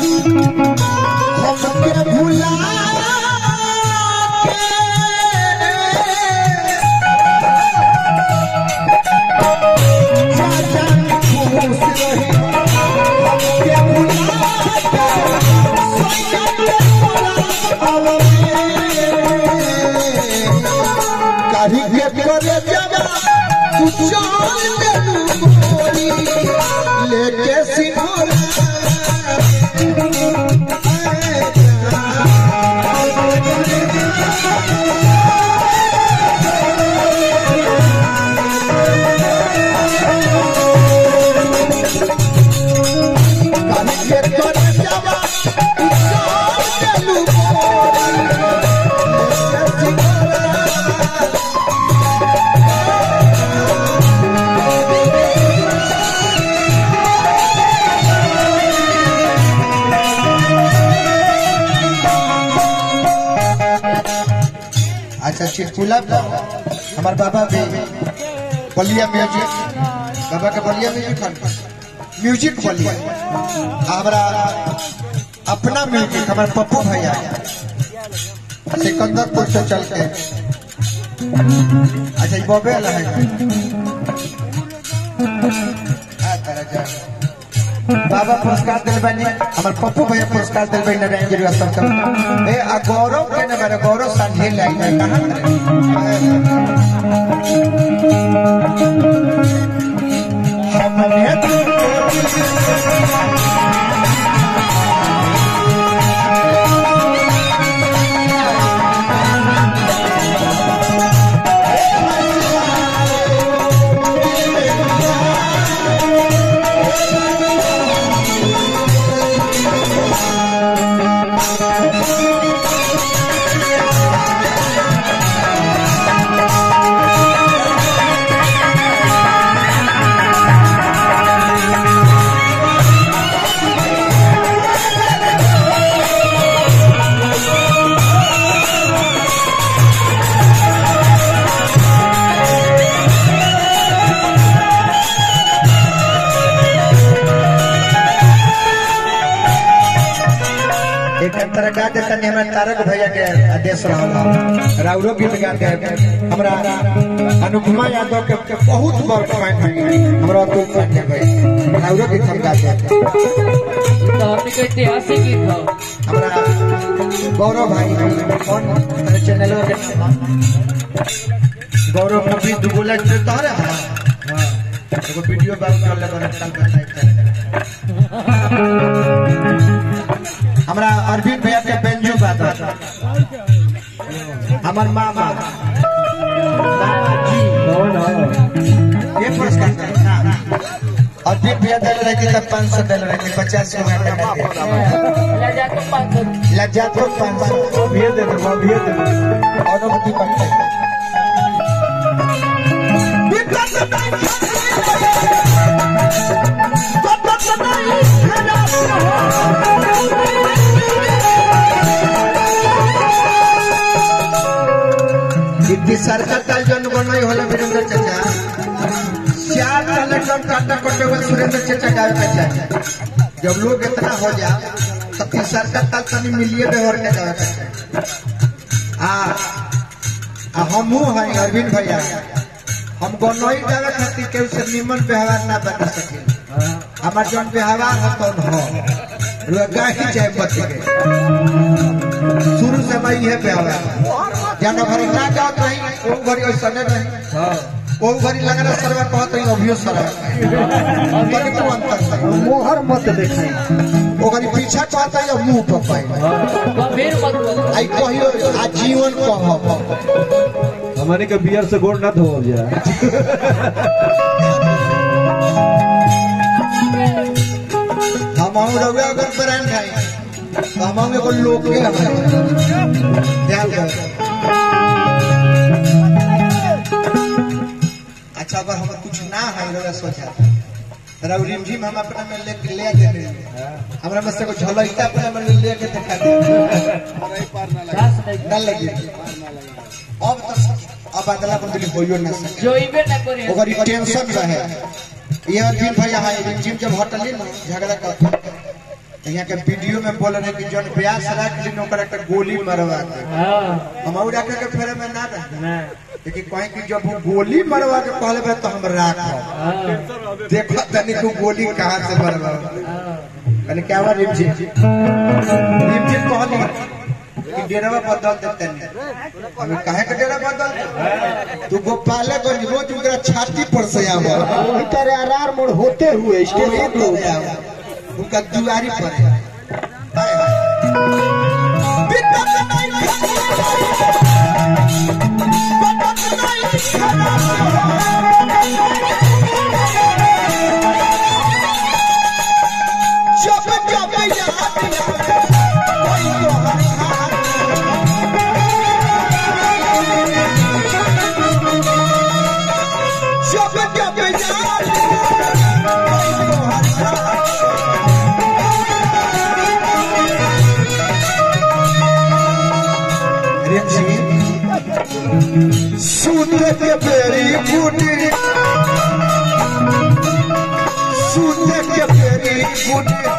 हमके भुला के जा जान खुश रहे हमके भुला के सोया के बोला कहीं के करे जगा तू जान दे गोरी लेके सिंदूर कहीं के करे जगा तू जान दे गोरी लेके सिंदूर अच्छा चिटकुला पर हमार बाबा भी बलिया म्यूजिक बाबा के बलिया म्यूजिक हन म्यूजिक बलिया हमारा अपना म्यूजिक हमारे पप्पू भैया सिकंदरपुर से चल के अच्छा ये बॉबे वाला है आ, तारा जा। बाबा पुरस्कार दिल बनी हमारे पप्पू भैया पुरस्कार दिल बनी नारायण गिरी सब सब ए आ गौरव के ना मेरे गौरव सांझे लाई है कहां हमने एक अंतर गा देता नहीं हमरा तारक भैया के आदेश रहल राउरो गीत गा दे हमरा अनुपमा यादव के के बहुत बड़ फैन है हमरा अतुल पांडे भाई राउरो गीत हम गा दे तो हमने को ऐतिहासिक गीत हो हमरा गौरव भाई कौन मेरे चैनल के नाम गौरव कभी दुगुला जो तारे हां एगो वीडियो बात कर ले बड़ा कल बताई हमरा अरविंद भैया के बेंजू बात हमर मामा मामा जी ये पुरस्कार देना अरविंद भैया दिल रहे थे तब पाँच सौ दिल रहे थे पचास सौ लजा तो पाँच सौ लज्जा तो पाँच सौ भेज दे दो भेज दे दो अनुमति करते दीदी सरकार ताल जन बनई होला वीरेंद्र चाचा चार कलेक्टर काटा कटे हुए सुरेंद्र चाचा गावे के चाचा जब लोग इतना हो जा तब फिर सरकार ताल तनी मिलिए व्यवहार के गावे के चाचा आ आ हमहू है अरविंद भैया हम बनई गावे खातिर केहू से निमन व्यवहार ना बता सके हमार जन व्यवहार है तो हो रुआ ही चाहे बच के शुरू से मैं ये व्यवहार जानो घरी ना जात नहीं वो घरी ऐसा नहीं वो घरी लगना सरवा कहत नहीं अभियो सरवा तनी को अंतर सर मोहर मत देखाई वो घरी पीछा कहत है मुंह पर पाई गंभीर मत बोलो आई कहियो आजीवन कह हमारे के बियर से गोड़ ना धो जा हम हम रवे अगर ब्रांड है तो हम हम एगो लोग के हमारे ध्यान दो अच्छा अगर हम कुछ ना है रवे सोचा तेरा रिमझिम हम अपना में ले ले दे रहे हमरा में से कुछ झलकता अपना में ले के दिखा दे घास नहीं ना लगी अब तो अब अदला बदली होइयो ना सके जो इबे ना करे ओकरी टेंशन रहे ये अरविंद भैया है रिमझिम जब हटली ना झगड़ा कर यहाँ के वीडियो में बोल रहे कि जौन ब्यास रख ली ओकर एक गोली मरवा के हाँ हम और रखे के फेरे में ना रहे ना लेकिन कहीं कि जब वो गोली मरवा के कहले बे तो हम राख हाँ देखो तनी को गोली कहाँ से मरवा हाँ कने क्या हुआ रिमझिम रिमझिम कहली कि डेरावा बदल देते नहीं हमें काहे के डेरा बदल दे? तू गोपालगंज रोज उनका छाती पर से आवा वही तरह आर मोड़ होते हुए स्टेशन स्टेशन पर आवा उनका दुआरी पर है हाय हाय बिना नहीं जब जब याद कोई तो हर जब जब याद कोई तो हर रेम सिंह सूते के बेरी बूटी सूते के बेरी बूटी